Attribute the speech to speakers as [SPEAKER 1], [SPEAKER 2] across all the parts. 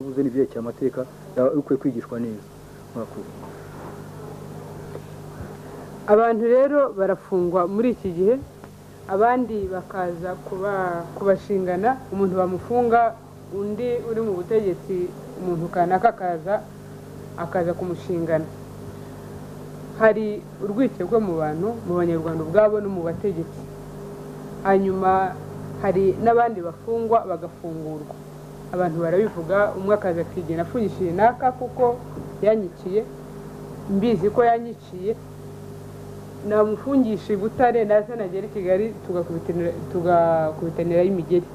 [SPEAKER 1] uvuze n'ibyerekeye amateka yaba ukwiye kwigishwa neza murakoze
[SPEAKER 2] abantu rero barafungwa muri iki gihe abandi bakaza kuba- kubashingana umuntu bamufunga undi uri mu butegetsi umuntu kanaka akaza akaza kumushingana hari urwikekwe mu bantu mu banyarwanda ubwabo no mu bategetsi hanyuma hari n'abandi bafungwa bagafungurwa abantu barabivuga umwe akaza akigena afungishije naka kuko yanyikiye mbizi ko yanyiciye namufungisha i butare naza nagera i kigali tugakubitanira- tugakubitanirayo imigeri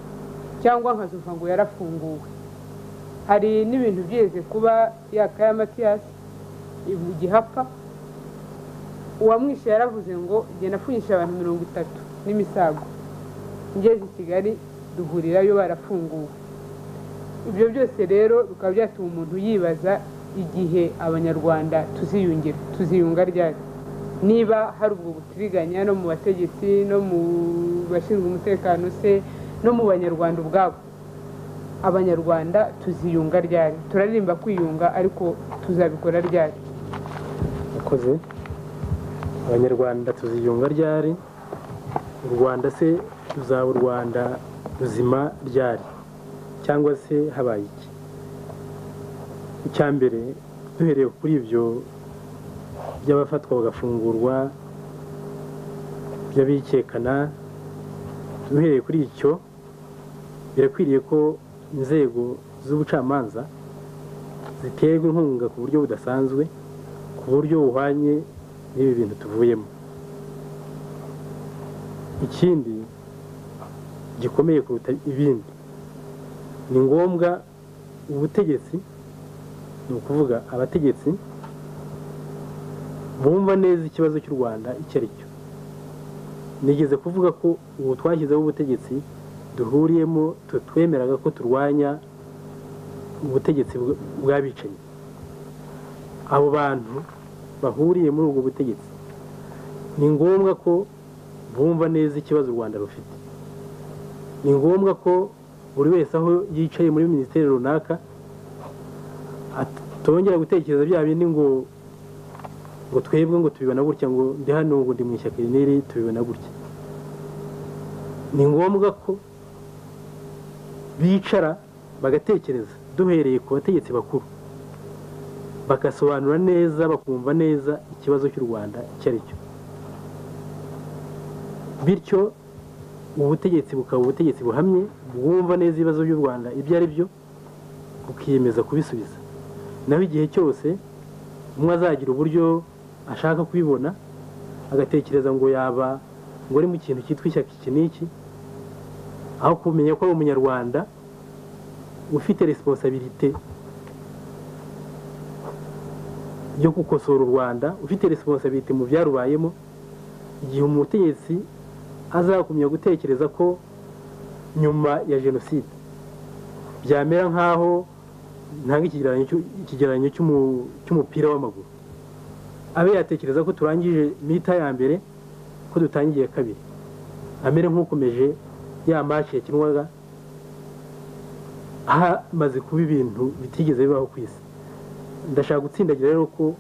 [SPEAKER 2] cyangwa nkazumva ngo yarafunguwe hari n'ibintu byeze kuba yakaya matiyasi mu gihe apfa uwamwishe yaravuze ngo genda afunyisha abantu mirongo itatu n'imisago ngeze i kigali duhurirayo barafunguwe ibyo byose rero bikaba byatuma umuntu yibaza igihe abanyarwanda tuziyungira tuziyunga ryari niba hari ubwo butiriganya no mu bategetsi no mu bashinzwe umutekano se no mu banyarwanda ubwabo abanyarwanda tuziyunga ryari turaririmba kwiyunga ariko tuzabikora ryari
[SPEAKER 3] yakoze abanyarwanda tuziyunga ryari u rwanda se ruzaba u rwanda ruzima ryari cyangwa se habaye iki icya mbere duhereye kuri ibyo by'abafatwa bagafungurwa by'abikekana duhereye kuri icyo birakwiriye ko inzego z'ubucamanza ziterwa inkunga ku buryo budasanzwe ku buryo buhwanye n'ibi bintu tuvuyemo ikindi gikomeye kuruta ibindi ni ngombwa ubutegetsi ni ukuvuga abategetsi bumva neza ikibazo cy'u rwanda icyo ari cyo nigeze kuvuga ko ubu twashyizeho ubutegetsi duhuriyemo twemeraga ko turwanya ubutegetsi bw- bw'abicanyi abo bantu bahuriye muri ubwo butegetsi ni ngombwa ko bumva neza ikibazo u rwanda rufite ni ngombwa ko buri wese aho yicaye muri minisiteri runaka atongera gutekereza bya bindi ngo ngo twebwe ngo tubibona gutya ngo ndi hano ngo ndi mu ishyaka iri n'iri tubibona gutya ni ngombwa ko bicara bagatekereza duhereye ku bategetsi bakuru bagasobanura neza bakumva neza ikibazo cy'u rwanda icyo ari cyo bityo ubutegetsi bukaba ubutegetsi buhamye bwumva neza ibibazo by'u rwanda ibyo ari byo bukiyemeza kubisubiza naho igihe cyose umwe azagira uburyo ashaka kubibona agatekereza ngo yaba ngo ari mu kintu cyitwa ishyaka iki n'iki aho kumenya ko ari umunyarwanda ufite resiponsabirite yo gukosora u rwanda ufite resiponsabirite mu byarubayemo igihe umutegetsi azakumya gutekereza ko nyuma ya jenoside byamera nk'aho ntanga ikigereranyo cy'u- ikigereranyo cy'umu- cy'umupira w'amaguru abe yatekereza ko turangije mita ya mbere ko dutangiye kabiri amere nk'ukomeje ya maci yakinwaga hamaze kuba ibintu bitigeze bibaho ku isi ndashaka gutsindagira rero ko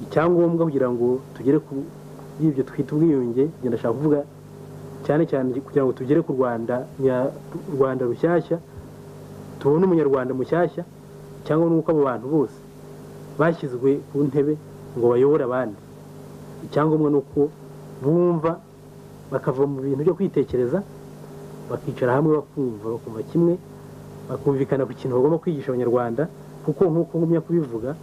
[SPEAKER 3] icyangombwa kugira ngo tugere ku y'ibyo twita ubwiyunge njye ndashaka kuvuga cyane cyane kugira ngo tugere ku rwanda nya- rwanda rushyashya tubone umunyarwanda mushyashya cyangwa nuko abo bantu bose bashyizwe ku ntebe ngo bayobore abandi icyangombwa ni uko bumva bakava mu bintu byo kwitekereza bakicara hamwe bakumva bakumva kimwe bakumvikana ku kintu bagomba kwigisha abanyarwanda kuko nk'uko ngumya kubivuga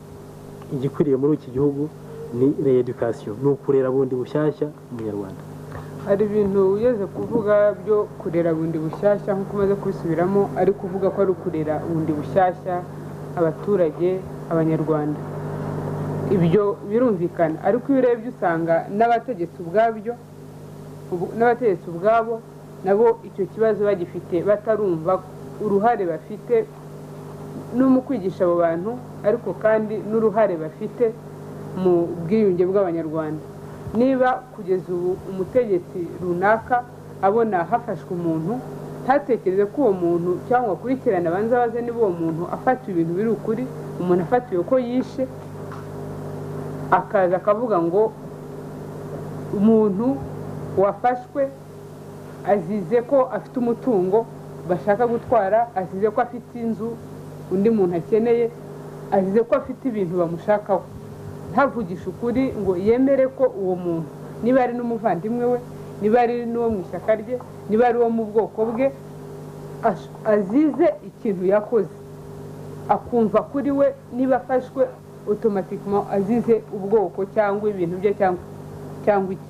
[SPEAKER 3] igikwiriye muri iki gihugu ni reedukasiyo ni ukurera bundi bushyashya umunyarwanda
[SPEAKER 2] hari ibintu ugeze kuvuga byo kurera bundi bushyashya nk'uko umaze kubisubiramo ari kuvuga ko ari ukurera bundi bushyashya abaturage abanyarwanda ibyo birumvikana ariko iyo urebye usanga n'abategetsi ubwabyo ubu- n'abategetsi ubwabo nabo icyo kibazo bagifite batarumva uruhare bafite no mu kwigisha abo bantu ariko kandi n'uruhare bafite mu bwiyunge bw'abanyarwanda niba kugeza ubu umutegetsi runaka abona hafashwe umuntu ntatekereze ko uwo muntu cyangwa akurikirane abanza abaze niba uwo muntu afata ibintu biri ukuri umuntu afatiwe ko yishe akaza akavuga ngo umuntu wafashwe azize ko afite umutungo bashaka gutwara azize ko afite inzu undi muntu akeneye azize ko afite ibintu bamushakaho ntavugisha ukuri ngo yemere ko uwo muntu niba ari n'umuvandimwe we niba ari n'uwo mu ishyaka rye niba ari uwo mu bwoko bwe ash- azize ikintu yakoze akumva kuri we niba afashwe otomatikima azize ubwoko cyangwa ibintu bye cyangwa cyangwa iki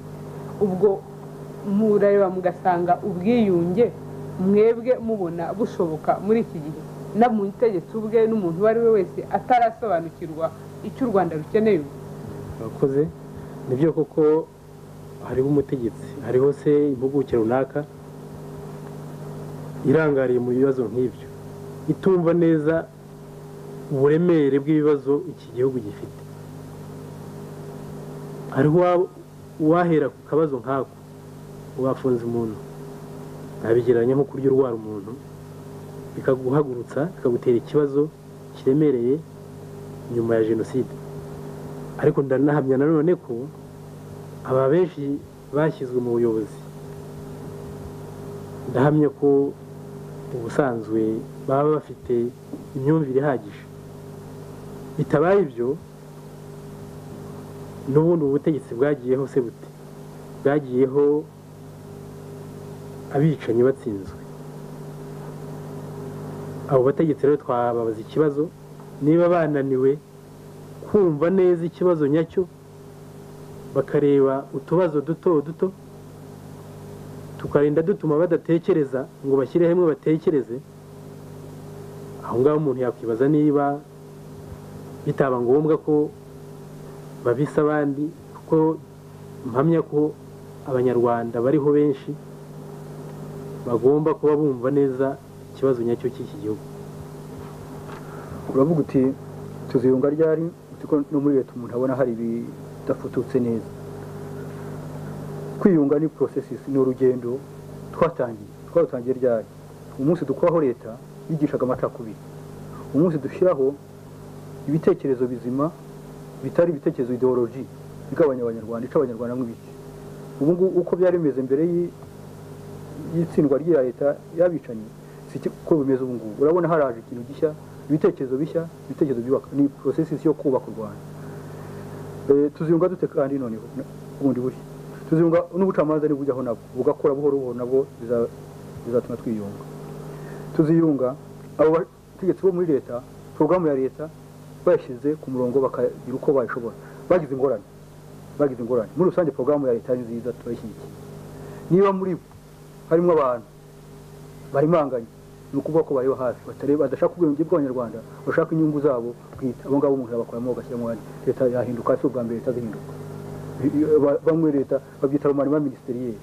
[SPEAKER 2] ubwo murareba mugasanga ubwiyunge mwebwe mubona bushoboka muri iki gihe no mu itegeko ubwe n'umuntu uwo ari we wese atarasobanukirwa icyo u rwanda rukeneye ubu
[SPEAKER 3] abakoze nibyo koko hariho umutegetsi hariho se impuguke runaka irangariye mu bibazo nk'ibyo itumva neza uburemere bw'ibibazo iki gihugu gifite hariho uwa- uwahera ku kabazo nk'ako wafunze umuntu nabigereranya nko kurya urwara umuntu bikaguhagurutsa bikagutera ikibazo kiremereye nyuma ya jenoside ariko ndanahamya nanone ko aba benshi bashyizwe mu buyobozi ndahamya ko ubusanzwe baba bafite imyumvire ihagije bitabaye ibyo n'ubundi ubu butegetsi bwagiyeho se bute bwagiyeho abicanyi batsinzwe abo bategetsi rero twababaza ikibazo niba bananiwe kumva neza ikibazo nyacyo bakareba utubazo duto duto tukarinda dutuma badatekereza ngo bashyire hamwe batekereze aho ngaho umuntu yakwibaza niba bitaba ngombwa ko babisa abandi kuko mpamya ko abanyarwanda bariho benshi bagomba kuba bumva neza ikibazo nyacyo cy'iki gihugu
[SPEAKER 1] uravuga uti tuziyunga ryari uti ko no muri leta umuntu abona hari ibidafututse neza kwiyunga ni porosesisi ni urugendo twatangiye twarutangiye ryari umunsi dukuraho leta yigishaga amacakubiri umunsi dushyiraho ibitekerezo bizima bitari ibitekerezo ideoloji bigabanya abanyarwanda ica abanyarwanda mu ibice ubu ngubu uko byari bimeze mbere y'i- y'itsindwa ry'iya leta y'abicanyi si iki- ko bimeze ubu ngubu urabona haraje ikintu gishya ibitekerezo bishya ibitekerezo byubaka ni porosesisi yo kubaka u rwanda Eh, tuziyunga dute kandi noneho n- bundi bushya tuziyunga n'ubucamanza nibujyaho nabwo bugakora buhoro buhoro nabwo biza- bizatuma twiyunga tuziyunga abo bategetsi bo muri leta porogaramu ya leta bayashyize ku murongo bakagira uko bayishobora bagize ingorane bagize ingorane muri rusange porogaramu ya leta ni nziza turayishyigikiye niba muri bo harimo abantu barimanganye ni ukuvuga ko bareba hafi batareba badashaka ubwenge bw'abanyarwanda bashaka inyungu zabo bwite abo ngabo umuntu yabakuramo bagashyiramo ahandi leta yahinduka si ubwa mbere leta zihinduka I- i- ba- bamwe leta babyita romanema ministeriel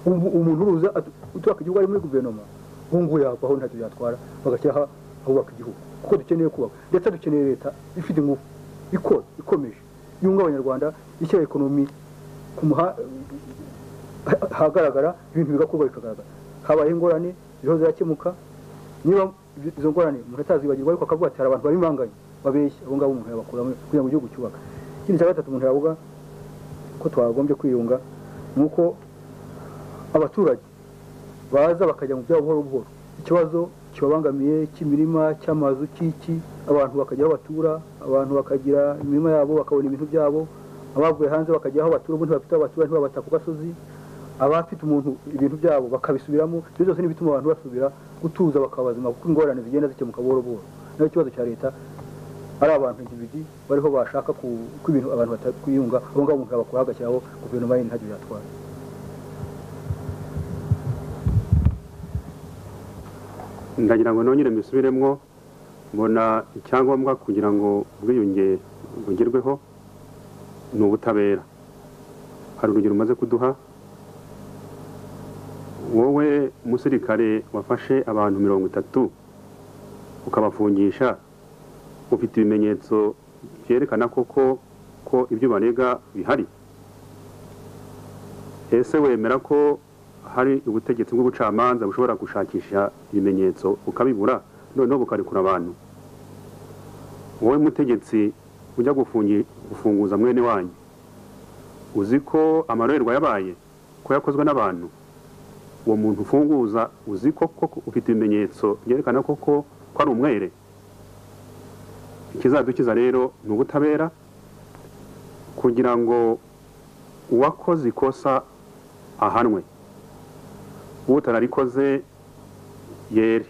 [SPEAKER 1] umuntu uruza atu- uturaka igihugu ari muri guverinoma ubu ngubu yavaho ntacyo byatwara bagashyiraho ahubaka igihugu kuko dukeneye kubaka ndetse dukeneye leta ifite ingufu ikora ikomeje yunga abanyarwanda ishyira ekonomi ku muha- ha- hagaragara ibintu bigakorwa bikagaragara habaye ingorane ziriho zirakemuka niba izo ngorane umuntu atazibagirwa ariko akavuga ati hari abantu babimanganye babeshya abo ngabo umuntu yabakuramo kugira ngo igihugu cyubaka ikindi cya gatatu umuntu yavuga ko twagombye kwiyunga ni uko abaturage baza bakajya mu byabo buhoro buhoro ikibazo kibabangamiye cy'imirima cy'amazu cy'iki abantu bakajya aho batura abantu bakagira imirima yabo bakabona ibintu byabo abavuye hanze bakajya aho batura ubundi bafite aho batura ntibabata ku gasozi abafite umuntu ibintu byabo bakabisubiramo ibyo byose ni ibituma abantu basubira gutuza bakaba bazima kuko ingorane zigenda zikemuka buhoro buhoro nayo ikibazo cya leta ari abantu individu bariho bashaka ku- ko ibintu abantu batakwiyunga abo ngabo umuntu yabakura agashyiraho guverinoma yindi ntacyo byatwara
[SPEAKER 4] ndagira ngo nongere mbisubiremo mbona icyangombwa kugira ngo ubwiyunge bugerweho ni ubutabera hari urugero umaze kuduha wowe umusirikare wafashe abantu mirongo itatu ukabafungisha ufite ibimenyetso byerekana koko ko ibyo barega bihari ese wemera ko hari ubutegetsi bw'ubucamanza bushobora gushakisha ibimenyetso ukabibura noneho bukarekura abantu wowe mutegetsi ujya gufungi- gufunguza mwene wanyu uzi ko amarorerwa yabaye ko yakozwe n'abantu uwo muntu ufunguza uzi ko koko ufite ibimenyetso byerekana koko ko ari umwere ikizadukiza rero ni ubutabera kugira ngo uwakoze ikosa ahanwe utararikoze yere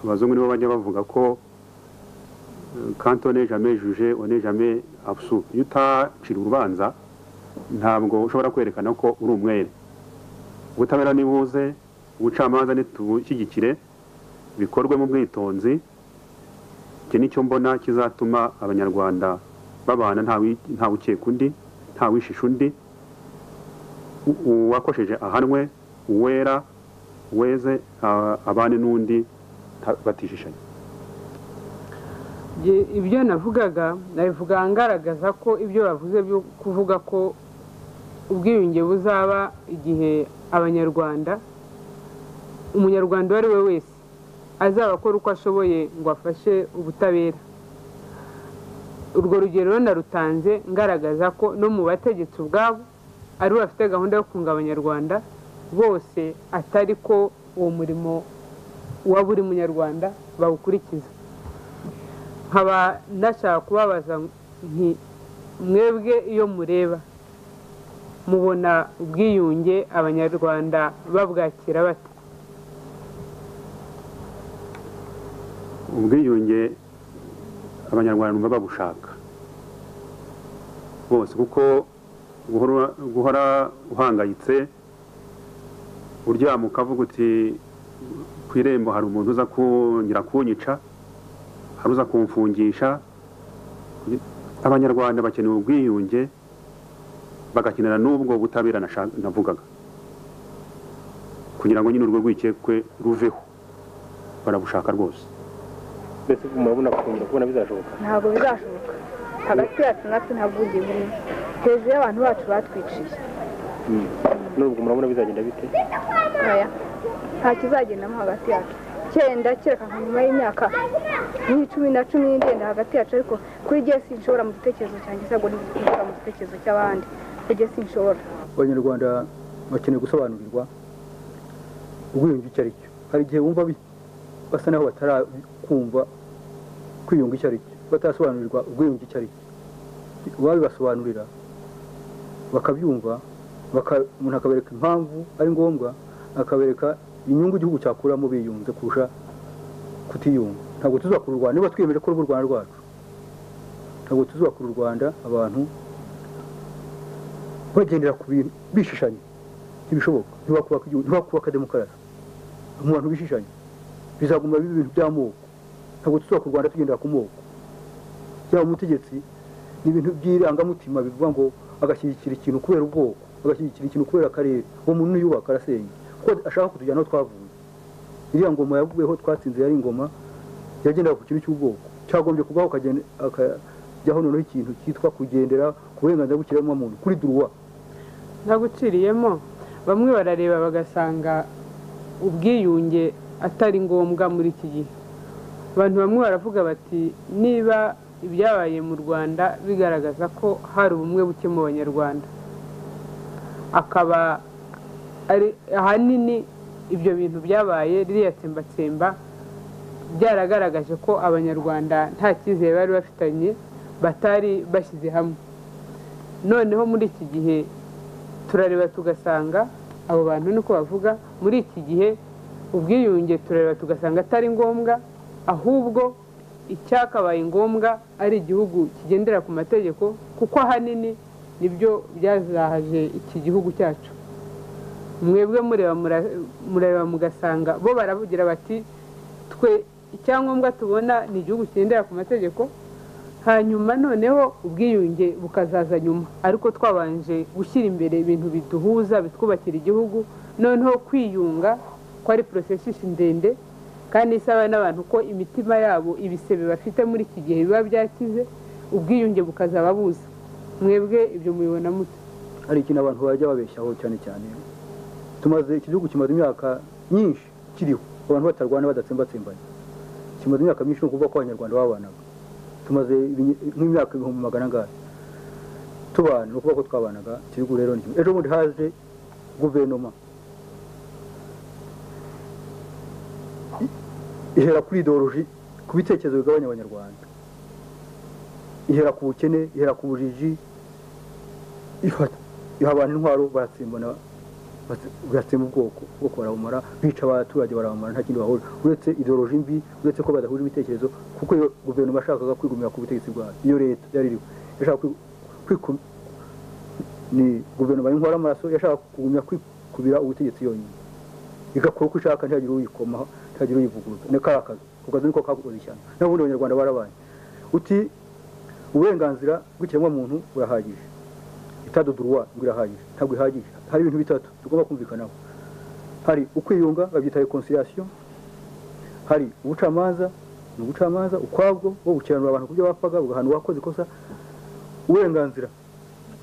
[SPEAKER 4] abazungu nibo bajya bavuga ko kanto jamais juje one jamais absu iyo utacira urubanza ntabwo ushobora kwerekana ko uri umwere ubutabera nibuze ubucamanza nitubushyigikire bikorwe mu bwitonzi iki nicyo mbona kizatuma abanyarwanda babana ntawi- ntawukeka undi ntawishisha undi U- uwakosheje ahanwe uwera weze a- abane n'undi nta- batishishanya
[SPEAKER 2] Nge- ibyo navugaga nabivuga ngaragaza ko ibyo bavuze byo kuvuga ko ubwiyunge buzaba igihe abanyarwanda umunyarwanda uwo ari we wese azaba akora uko ashoboye ngo afashe ubutabera urwo rugero narutanze ngaragaza ko no mu bategetsi ubwabo ari we bafite gahunda yo kunga abanyarwanda bose atari ko uwo murimo wa buri munyarwanda bawukurikiza nkaba ndashaka kubabaza nti mwebwe iyo mureba mubona ubwiyunge abanyarwanda babwakira bate
[SPEAKER 4] ubwiyunge abanyarwanda bumva babushaka bose kuko guhora guhora uhangayitse uryama ukavuga uti ku irembo hari umuntu uza kongera kunyica hari uza kumfungisha abanyarwanda bakeneye ubwiyunge bagakenera n'ubwo butabera nasha- navugaga kugira ngo nyine urwo rwikekwe ruveho barabushaka rwose
[SPEAKER 3] mbese murabona kongera kubona bizashoboka
[SPEAKER 5] ntabwo bizashoboka hagati yacu natwe ntabwo ugiye burimo hejuru y'abantu bacu batwiciye
[SPEAKER 3] nubwo murabona bizagenda bite
[SPEAKER 5] oya nta kizagendamo hagati yacu cyenda kereka nka nyuma y'imyaka nk'icumi na cumi n'igenda hagati yacu ariko kuri igihe sinshobora mu gitekerezo cyanjye ntabwo ndi kuvuga mu gitekerezo cy'abandi kuri igihe sinshobora
[SPEAKER 1] abanyarwanda bakeneye gusobanurirwa ubwiyunge icyo ari cyo hari igihe bumva bi- basa naho batarakumva kwiyunga icyo ari cyo batarasobanurirwa ubwiyunge icyo ari cyo babibasobanurira bakabyumva baka- umuntu akabereka impamvu ari ngombwa akabereka inyungu igihugu cyakuramo biyunze kurusha kutiyunga ntabwo tuzakura u rwanda niba twiyemeje ko ruba u rwanda rwacu ntabwo tuzakura u rwanda abantu bagendera ku bintu bishishanya ntibishoboka ntibakubaka igihugu ntibakubaka demokarasi mu bantu bishishanya bizaguma biba ibintu by'amoko ntabwo tuzubaka u rwanda tugendera ku moko yaba umutegetsi ni ibintu by'irangamutima bivuga ngo agashyigikira ikintu kubera ubwoko agashyigikira ikintu kubera akarere uwo muntu niyubaka arasenya kuko ashaka kutujyana aho twavuye iriya ngoma yavuyeho twatsinze yari ingoma yagendera ku kintu cy'ubwoko cyagombye kubaho akagenda akajyaho noneho ikintu cyitwa kugendera ku burenganzira bw'ikiremwamuntu kuri duruwa
[SPEAKER 2] ntaguciriyemo bamwe barareba bagasanga ubwiyunge atari ngombwa muri iki gihe abantu bamwe baravuga bati niba ibyabaye mu rwanda bigaragaza ko hari ubumwe buke mu banyarwanda akaba ari ahanini ibyo bintu byabaye ririya tsembatsemba byaragaragaje ko abanyarwanda nta cyizere bari bafitanye batari bashyize hamwe noneho muri iki gihe turareba tugasanga abo bantu niko bavuga muri iki gihe ubwiyunge turareba tugasanga atari ngombwa ahubwo icyakabaye ngombwa ari igihugu kigendera ku mategeko kuko ahanini nibyo byazahaje iki gihugu cyacu mwebwe mureba mura- murareba mugasanga bo baravugira bati twe icyangombwa tubona ni igihugu kigendera ku mategeko hanyuma noneho ubwiyunge bukazaza nyuma ariko twabanje gushyira imbere ibintu biduhuza bitwubakira igihugu noneho kwiyunga ko ari porosesisi ndende kandi isaba n'abantu ko imitima yabo ibisebe bafite muri iki gihe biba byakize ubwiyunge bukazaba buza mwebwe ibyo mubibona muto
[SPEAKER 1] hari ikintu abantu bajya babeshyaho cyane cyane tumaze iki gihugu kimaze imyaka myinshi kiriho abantu batarwana badatsembatsembanye kimaze imyaka myinshi ni ukuvuga ko abanyarwanda babanaga tumaze ibinye- nk'imyaka ibihumbi magana angahe tubana ni ukuvuga ko twabanaga iki gihugu rero ni kimwe ejo bundi haje guverinoma I- ihera kuri ideoloji ku bitekerezo bigabanya abanyarwanda ihera ku bukene ihera ku bujiji ifata iha abantu intwaro baratsimbana bwatsema ubwoko ubwoko barabumara bica abaturage barabumara nta kindi bahura uretse ideoloji mbi uretse ko badahuje ibitekerezo kuko iyo guverinoma yashakaga kwigumira ku butegetsi bwayo iyo leta yari iriho yashaka kwi- kwiku- ni guverinoma y'inkwara amaraso yashaka kugumya kwikubira ubutegetsi yonyine igakora uko ishaka ntihagire uyikomaho ntihagire uyivuguruza ni kariya kazi ako kazi niko kakoze cyane n'ubundi abanyarwanda barabaye uti uburenganzira bw'ikiremwamuntu burahagije itado duruwa ngo irahagije ntabwo ihagije hari ibintu bitatu tugomba kumvikanaho hari ukwiyunga babyita reconciliation hari ubucamanza ni ubucamanza ukwabwo bwo gukiranura abantu ku byo bapfaga bugahana uwakoze ikosa uburenganzira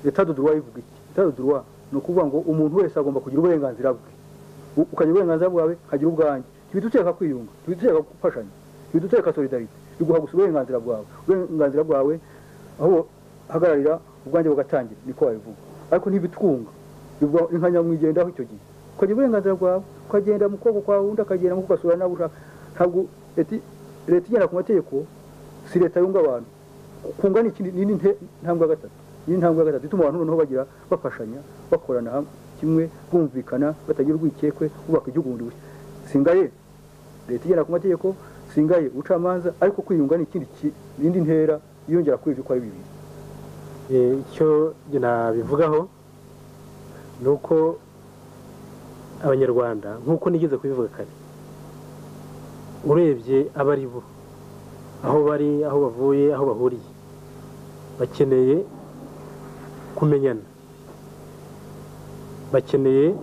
[SPEAKER 1] itado duruwa ivuga iki itado duruwa ni ukuvuga ngo umuntu wese agomba kugira uburenganzira bwe U- ukagira uburenganzira bwawe nkagira ubwanjye ntibiduteka kwiyunga ntibiduteka gufashanya ntibiduteka solidarite biguha gusa uburenganzira bwawe uburenganzira bwawe aho hagararira ubwanjye bugatangira niko wabivuga ariko ntibitwunga bivuga inka nyamwigendaho icyo gihe ukagira uburenganzira bwawe ukagenda mu kuboko kwawe undi akagenda mu kugasura nawe ushaka ntabwo leti- leta igenda ku mategeko si leta yunga abantu kunga ni ikindi ni inte- intambwe ya gatatu ni intambwe ya gatatu ituma abantu noneho bagira bafashanya bakorana hamwe kimwe bumvikana batagira urwikekwe bubaka igihugu bundi bushya singaye leta igenda ku mategeko singaye ubucamanza ariko kwiyunga ni ikindi ki- ni indi ntera yiyongera kuri ibyo uko ari bibiri
[SPEAKER 3] Eh, icyo njye nabivugaho ni uko abanyarwanda nk'uko nigeze kubivuga kare urebye abo ari bo aho bari aho bavuye aho bahuriye bakeneye kumenyana bakeneye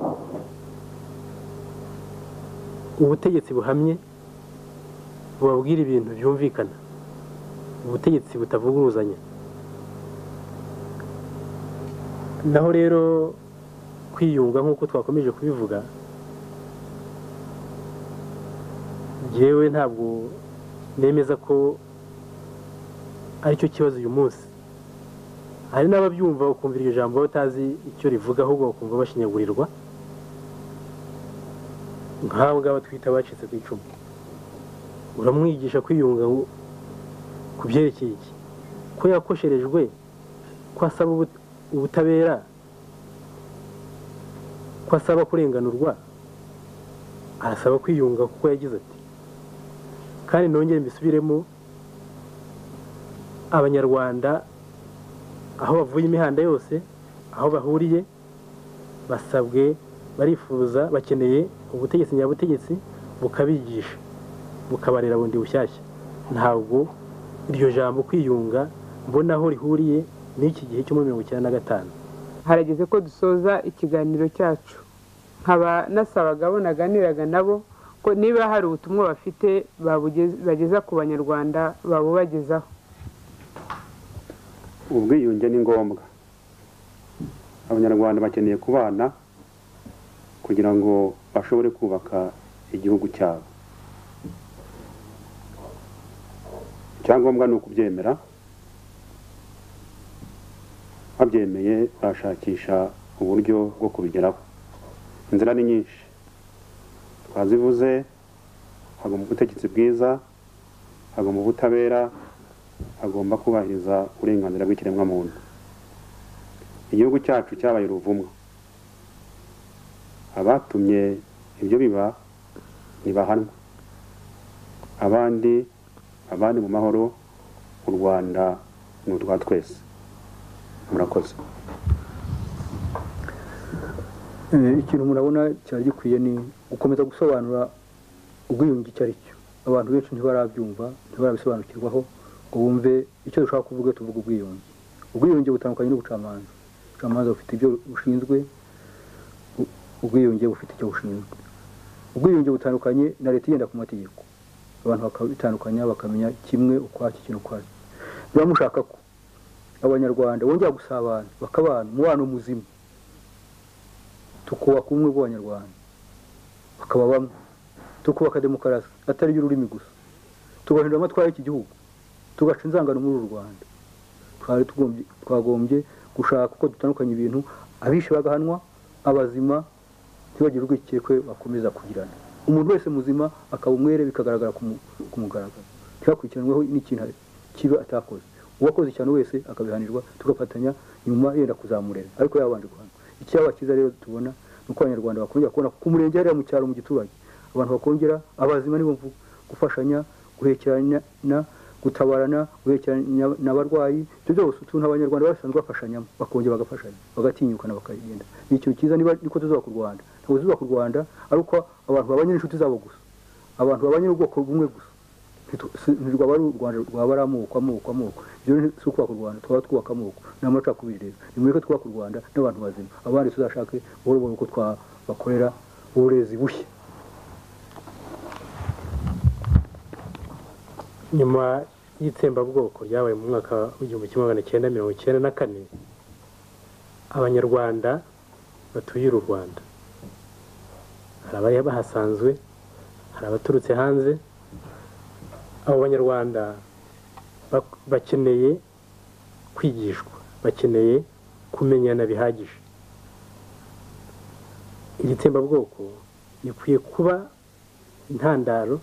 [SPEAKER 3] ubutegetsi buhamye bubabwira ibintu byumvikana ubutegetsi butavuguruzanya naho rero kwiyunga nk'uko twakomeje kubivuga yewe ntabwo nemeza ko aricyo kibazo uyu munsi hari n'ababyumva ukumva iryo jambo utazi icyo rivuga ahubwo bakumva bashinyagurirwa nk'abo ngabo twita abacitse ku icumu uramwigisha kwiyunga ngo- ku byerekeye iki ko yakosherejwe ko asaba ubut- ubutabera ko asaba kurenganurwa arasaba kwiyunga kuko yagize ati kandi nongere mbisubiremo abanyarwanda aho bavuye imihanda yose aho bahuriye basabwe barifuza bakeneye ubutegetsi nyabutegetsi bukabigisha bukabarera bundi bushyashya ntabwo iryo jambo kwiyunga mbona aho rihuriye n'iki gihe cyo muri mirongo icyenda na gatanu
[SPEAKER 2] harageze ko dusoza ikiganiro cyacu nkaba nasabaga abo naganiraga nabo ko niba hari ubutumwa bafite babugez- bageza ku banyarwanda babubagezaho
[SPEAKER 4] ubwiyunge ni ngombwa abanyarwanda bakeneye kubana kugira ngo bashobore kubaka igihugu cyabo icyangombwa ni ukubyemera babyemeye bashakisha uburyo bwo kubigeraho inzira ni nyinshi twazivuze hagomba ubutegetsi bwiza hagomba ubutabera agomba kubahiriza uburenganzira bw'ikiremwamuntu igihugu cyacu cyabaye uruvumwa abatumye ibyo biba ntibahanwa abandi abandi mu mahoro u rwanda ni utwa twese murakoze
[SPEAKER 1] Eh, ikintu murabona cyari gikwiye ni gukomeza gusobanura ubwiyunge icyo ari cyo abantu benshi ntibarabyumva ntibarabisobanukirwaho ngo bumve icyo dushaka kuvuga tuvuga ubwiyunge ubwiyunge butandukanye n'ubucamanza ubucamanza bufite ibyo bushinzwe u- ubwiyunge bufite icyo bushinzwe ubwiyunge butandukanye na leta igenda ku mategeko abantu bakabitandukanya bakamenya kimwe ukwacyo ikintu ukwacyo biba mushaka ko abanyarwanda bongera gusabana bakabana umubano muzima tukubaka ubumwe bw'abanyarwanda bakaba bamwe tukubaka demokarasi atari y'ururimi gusa tugahindura amatwara y'iki gihugu tugaca inzangano muri uru rwanda twari tugombye- twagombye gushaka uko dutandukanya ibintu abishe bagahanwa abazima ntibagire urwikekwe bakomeza kugirana umuntu wese muzima akaba umwere bikagaragara ku mu- ku mugaragaro ntibakurikiranweho n'ikintu kibi atakoze uwakoze cyane wese akabihanirwa tugafatanya nyuma yenda kuzamurera ariko yabanje guhanwa icyaba cyiza rero tubona ni uko abanyarwanda bakongera kubona ku murenge hariya mu cyaro mu giturage abantu bakongera abazima nibo mvuga gufashanya guhekerana gutabarana guhekeranya n'abarwayi ibyo byose utuntu abanyarwanda basanzwe bafashanyamo bakongera bagafashanya bagatinyukana bakagenda ni ikintu cyiza niba niko tuzubaka u rwanda ntabwo tuzubaka u rwanda ari uko abantu babanye n'inshuti zabo gusa abantu babanye n'ubwoko bumwe gusa Ntitu- si- ntirwaba ari u rwanda rwaba ari amoko amoko amoko ibyo ni- si ukubaka u rwanda twaba twubaka amoko ni amacakubiri rero nimureke twubaka u rwanda n'abantu bazima abandi tuzashake buhoro buhoro uko twabakorera uburezi bushya
[SPEAKER 3] nyuma y'itsembabwoko ryabaye mu mwaka w'igihumbi kimwe magana cyenda mirongo icyenda na kane abanyarwanda batuye uru rwanda hari abari bahasanzwe hari abaturutse hanze abo banyarwanda bak- bakeneye kwigishwa bakeneye kumenyana bihagije iri tsembabwoko rikwiye kuba intandaro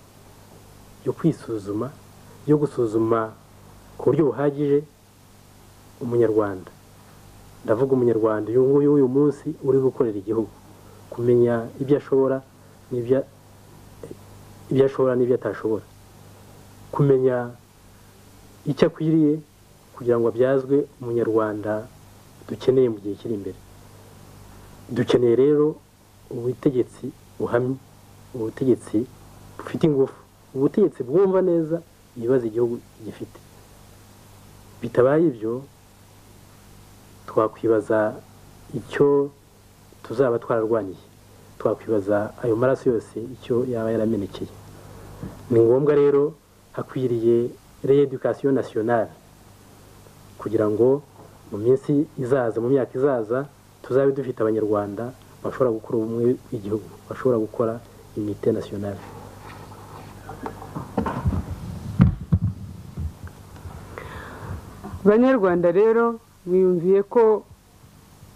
[SPEAKER 3] yo kwisuzuma yo gusuzuma ku buryo buhagije umunyarwanda ndavuga umunyarwanda uyu nguyu w'uyu munsi uri gukorera igihugu kumenya ibyo ashobora n'ibyo ibyo ashobora n'ibyo atashobora kumenya icyo akwiriye kugira ngo abyazwe umunyarwanda dukeneye mu gihe kiri imbere dukeneye rero ubutegetsi buhamye ubutegetsi bufite ingufu ubutegetsi bwumva neza ibibazo igihugu gifite bitabaye ibyo twakwibaza icyo tuzaba twararwaniye twakwibaza ayo maraso yose icyo yaba yaramenekeye ni ngombwa rero hakwiriye reedukasiyo nasiyonari kugira ngo mu minsi izaza mu myaka izaza tuzabe dufite abanyarwanda bashobora gukora ubumwe bw'igihugu bashobora gukora imite nasiyonari
[SPEAKER 2] banyarwanda rero mwiyumviye ko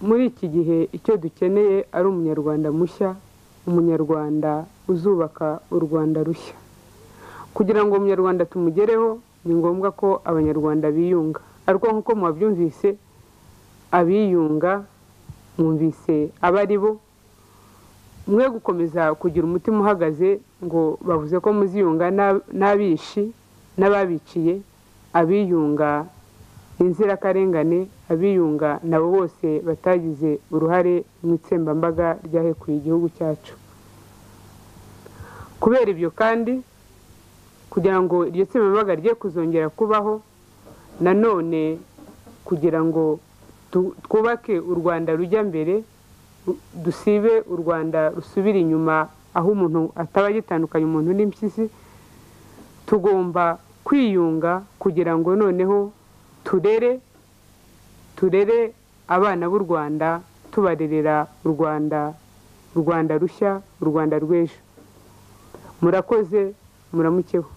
[SPEAKER 2] muri iki gihe icyo dukeneye ari umunyarwanda mushya umunyarwanda uzubaka u rwanda rushya kugira ngo umunyarwanda tumugereho ni ngombwa ko abanyarwanda biyunga ariko nk'uko mubabyumvise abiyunga mwumvise aba ari bo mwe gukomeza kugira umutima uhagaze ngo bavuze ko muziyunga n'ab- n'abishi n'ababiciye abiyunga inzirakarengane abiyunga nabo bose batagize uruhare mu itsembambaga ryahekuye igihugu cyacu kubera ibyo kandi kugira ngo iryo tsembambaga rye kuzongera kubaho nanone kugira ngo tu- twubake u rwanda rujya mbere ru- dusibe u rwanda rusubira inyuma aho umuntu ataba agitandukanya umuntu n'impyisi tugomba kwiyunga kugira ngo noneho turere turere abana b'u rwanda tubarerera u rwanda u rwanda rushya u rwanda rw'ejo murakoze muramukeho